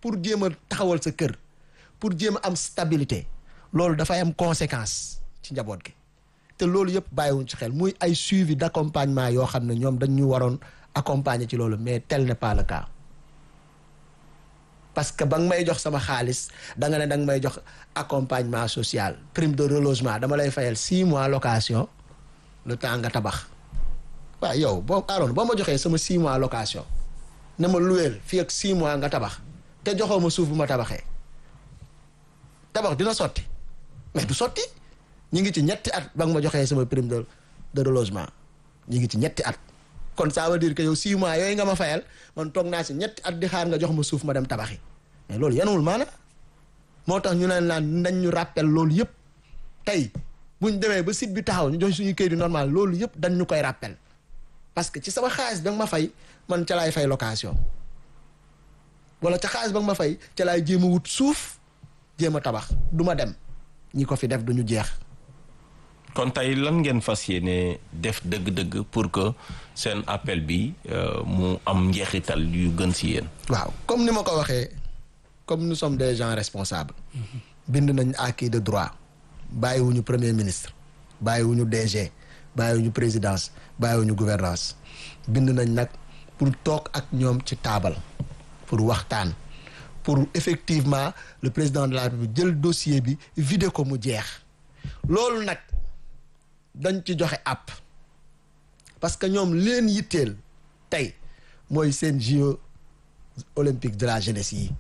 pour jéem a taxawal sa kër pour jéem a am stabilité loolu dafay am conséquence ci njaboot gi te loolu yëpp bàyyiwuñ ci xel muy ay suivi d'accompagnement yoo xam ne ñoom dañ ñu waroon accompagner ci loolu mais tel n'est pas le cas parce que ba nga may jox sama xaalis da nga ne da nga may jox accompagnement social prime de relogement dama lay fayal six mois location le temps nga tabax waaw yow boo Aaron boo ma joxee sama six mois location ne ma luweel fii ak six mois nga tabax te joxoo ma suuf bu ma tabaxee tabax dina sotti mais du sotti ñi ngi ci ñetti at ba nga ma joxee sama prime de de relogement ñi ngi ci ñetti at kon ça veut dire que yow six mois yooyu nga ma fayal man toog naa si ñetti at di xaar nga jox ma suuf ma dem tabaxi mais loolu yanuwul maana moo tax ñu leen naan nañ ñu rappel loolu yëpp tey buñ demee ba site bi taxaw ñu jox suñu këyit yu normal loolu yëpp dañ ñu koy rappel parce que ci sama xaalis ba nga ma fay man ca laay fay location wala ca xaalis ba nga ma fay ca laay jéem a wut suuf jéem a tabax du ma dem ñi ko fi def duñu jeex kon tey lan ngeen fas yéene def dëgg-dëgg pour que seen appel bi mu am njeexital yu gën si yéen. waaw comme ni ma ko waxee comme nous sommes des gens responsables. bind nañ acquis de droit bàyyiwuñu premier ministre bàyyiwuñu DG bàyyiwuñu présidence bàyyiwuñu gouvernance bind nañ nag pour toog ak ñoom ci taabal pour waxtaan pour effectivement le président de la République jël dossier bi vidé ko mu jeex loolu nag. dañ ci joxe app parce que ñoom leen yitteel tey mooy seen jeux olympiques de la jeunesse yi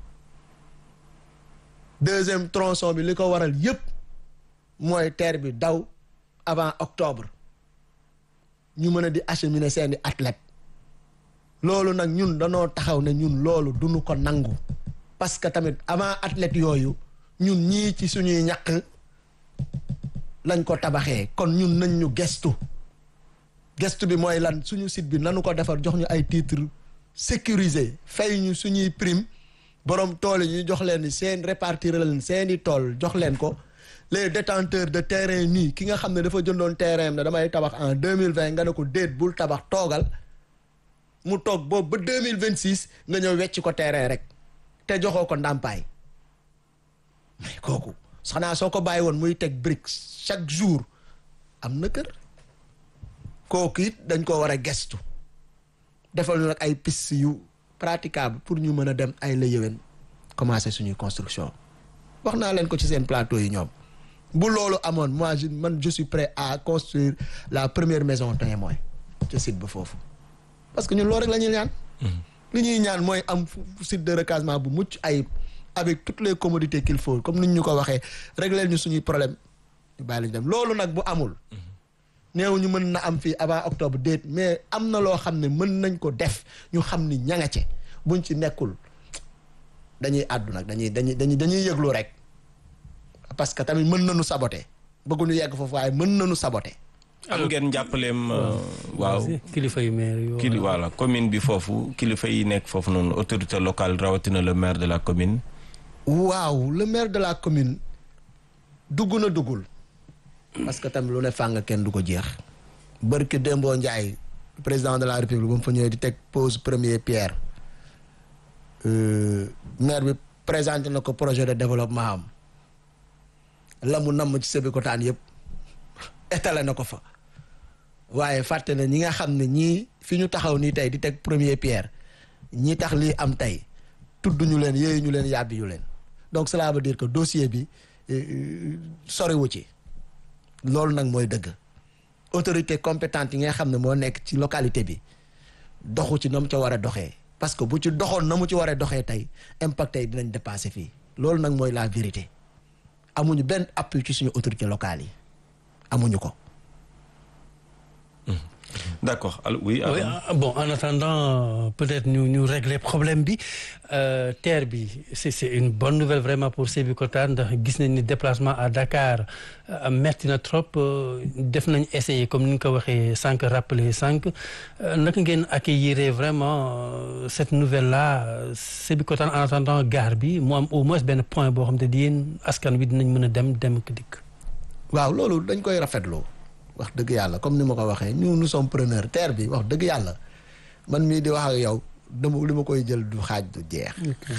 deuxième tronçon bi li ko waral yépp mooy terre bi daw avant octobre ñu mën a di acheminer seeni athlètes loolu nag ñun danoo taxaw ne ñun loolu duñu ko nangu parce que tamit avant athlètes yooyu ñun ñii ci suñuy ñàkk lañ ko tabaxee kon ñun nañ ñu gestu gestu bi mooy lan suñu site bi nanu ko defar jox ñu ay titres sécurisé fay ñu suñuy prime borom tool yi ñu jox leen seen répartir leen seeni tool jox leen ko les détenteurs de terrain nii ki nga xam ne dafa jëndoon terrain ne damay tabax en deux mille vingt nga ne ko déet bul tabax toogal mu toog boobu ba deux mille vingt six nga ñëw wecc ko terrain rek te joxoo ko ndàmpaay mais kooku. xanaa soo ko bàyyi woon muy teg brique chaque jour am na kër kooku it dañ ko war a gestu defal ñu nag ay piste yu praticable pour ñu mën a dem ay la yëwen commencer suñuy construction wax naa leen ko ci seen plateau yi ñoom bu loolu amoon moi je man je suis prêt à construire la première maison témoin ci site ba foofu parce que ñun loolu rek la ñuy ñaan li ñuy ñaan mooy am site de recasement bu mucc ayib avec toutes les commodités qu'il faut comme ni ñu ko waxee régler ñu suñuy problème ñu bàyyi lañu dem loolu nag bu amul néew ñu mën na am fii avant octobre déet mais am na loo xam ne mën nañ ko def ñu xam ni ña nga ci buñ ci nekkul dañuy àddu nag dañuy dañuy dañuy dañuy yëglu rek parce que tamit mën nañu saboter bëgguñu yegg foofu waaye mën nañu saboter am ngeen jàppaleem waaw kilifa yu maire yu kili voilà commune bi foofu kilifa yi nekk foofu noonu autorité locale rawatina le maire de la commune waaw le maire de la commune dugg na duggul parce que tamit lu ne fàng kenn du ko jeex bërki Dembo Ndiaye président de la république ba mu fa ñëwee di teg pose première pierre maire bi présenté na ko projet de développement am la mu namm ci Sébikotane yëpp étalé na ko fa waaye fàtte na ñi nga xam ne ñii fi ñu taxaw nii tey di teg première pierre ñi tax lii am tey tudd ñu leen yéeyu ñu leen yàbbi ñu leen donc cela veut dire que dossier bi soriwu ci loolu nag mooy dëgg autorité compétente yi nga xam ne moo nekk ci localité bi doxu ci na mu ca war a doxee parce que bu ci doxoon na mu ci war a doxee tey impact tey dinañ dépasser fii loolu nag mooy la vérité amuñu benn appui ci suñu autorité locale yi amuñu ko d'accord alors oui. oui bon en attendant peut-être ñu ñu régler problème bi terre bi c'est c'est une bonne nouvelle vraiment pour Sébikotane ndax gis nañ ni déplacement à Dakar metti na trop def nañ essayer comme ni nga ko waxee sànq rappeler sànq naka ngeen accueillir vraiment cette nouvelle là Sébikotane en attendant gare bi mu am au moins benn point boo xam te di yéen askan wi dinañ mën a dem dem ak dikk. waaw loolu dañ koy rafetlu. wax dëgg yàlla comme ni ma ko waxee ñu nous sommes preneurs terre bi wax dëgg yàlla man mii di wax ak yow dama li ma koy jël du xaaj du jeex